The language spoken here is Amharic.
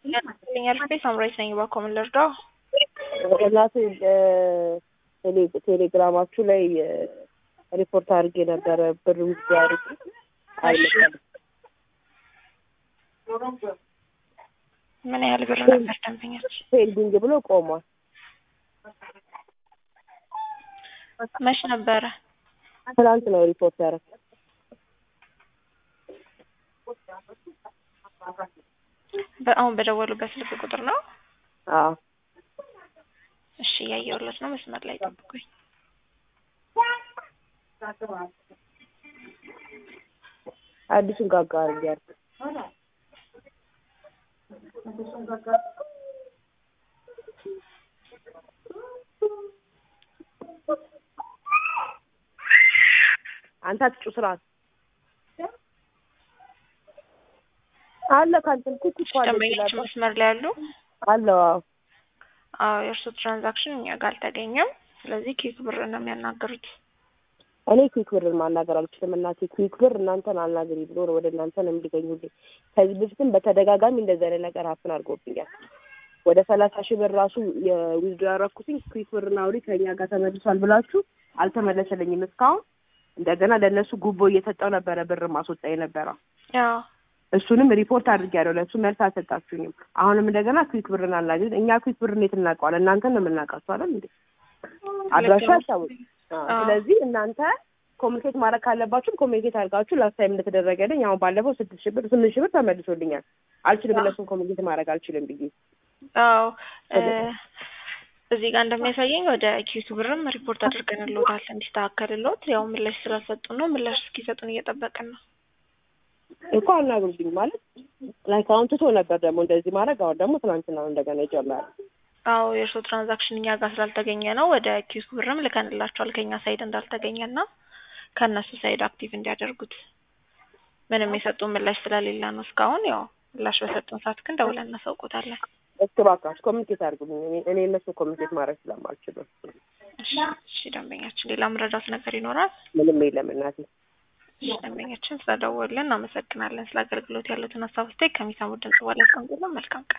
ያልኛል ቤት ሳምራዊት ነኝ። እባክዎ ምን ልርዳው? እናቴ ቴሌ- ቴሌግራማችሁ ላይ ሪፖርት አድርጌ ነበረ ብር ውስጥ አድርጌ አይመጣልም። ምን ያህል ብር ነበር ደንበኛች? ፔንዲንግ ብሎ ቆሟል። መች ነበረ? ትናንት ነው ሪፖርት ያደረኩት። በአሁን በደወሉበት ስልክ ቁጥር ነው? አዎ እሺ እያየሁለት ነው። መስመር ላይ ጠብቁኝ። አዲሱን ጋጋ አድርጌ ያልኩት አንተ አትጩ ስርዓት አለ ካንተም ኩኩ እኮ አለ ደንበኞች ይችላል መስመር ላይ ያሉ? አለው አዎ አዎ የእርሱ ትራንዛክሽን እኛ ጋር አልተገኘም። ስለዚህ ኪክ ብር ነው የሚያናገሩት። እኔ ኩዊክ ብርን ማናገር አልችልም። እናቴ ኩዊክ ብር እናንተን አናግሪ ብሎ ነው ወደ እናንተ ነው የሚገኙልኝ። ከዚህ በፊትም በተደጋጋሚ እንደዚህ አይነት ነገር ሀፍን አድርጎብኛል። ወደ ሰላሳ ሺህ ብር ራሱ የዊዝዶ ያረኩትኝ ኩዊክ ብርና አውሪ ከእኛ ጋር ተመልሷል ብላችሁ አልተመለሰልኝም እስካሁን። እንደገና ለእነሱ ጉቦ እየሰጠው ነበረ ብር ማስወጣ የነበረው ያው እሱንም ሪፖርት አድርጌያለሁ። ለእሱ መልስ አልሰጣችሁኝም። አሁንም እንደገና ኩዊክ ብርን አናግሪ። እኛ ኩዊክ ብር እንዴት እናውቀዋለን? እናንተን ነው የምናውቃችሁ አይደል እንዴ? አድራሻ አይታወቅም። አዎ። አዎ። ስለዚህ እናንተ ኮሚኒኬት ማድረግ ካለባችሁም ኮሚኒኬት አድርጋችሁ ላስት ታይም እንደተደረገልኝ አሁን ባለፈው ስድስት ሺህ ብር ስምንት ሺህ ብር ተመልሶልኛል። አልችልም እነሱን ኮሚኒኬት ማድረግ አልችልም ብዬ አዎ እ እዚህ ጋር እንደሚያሳየኝ ወደ ኪቱ ብርም ሪፖርት አድርገንልዎታል እንዲስተካከልልዎት። ያው ምላሽ ስላልሰጡን ነው። ምላሽ እስኪሰጡን እየጠበቅን ነው። እኮ አናግሩልኝ ማለት ላይክ አሁን ትቶ ነበር ደግሞ እንደዚህ ማድረግ አሁን ደግሞ ትናንትና ነው እንደገና የጀመረ አዎ የእርስዎ ትራንዛክሽን እኛ ጋር ስላልተገኘ ነው ወደ ኪሱ ብርም ልከንላቸዋል ከኛ ሳይድ እንዳልተገኘ እና ከእነሱ ሳይድ አክቲቭ እንዲያደርጉት ምንም የሰጡን ምላሽ ስለሌለ ነው እስካሁን። ያው ምላሽ በሰጡን ሰዓት ግን ደውለን እናሳውቆታለን። እስኪ እባካችሁ ኮሚኒኬት አድርጉልኝ። እኔ- እኔ እነሱን ኮሚኒኬት ማድረግ ስለማልችል ነው። እሺ እሺ፣ ደንበኛችን ሌላ መረዳት ነገር ይኖራል? ምንም የለም እናቴ። እሺ፣ ደንበኛችን ስለደወሉልን እናመሰግናለን። ስለ አገልግሎት ያሉትን ሀሳብ አስተያየት ከሚሰሙት ድምጽ በኋላ ያስቀምጡልን። መልካም ቀን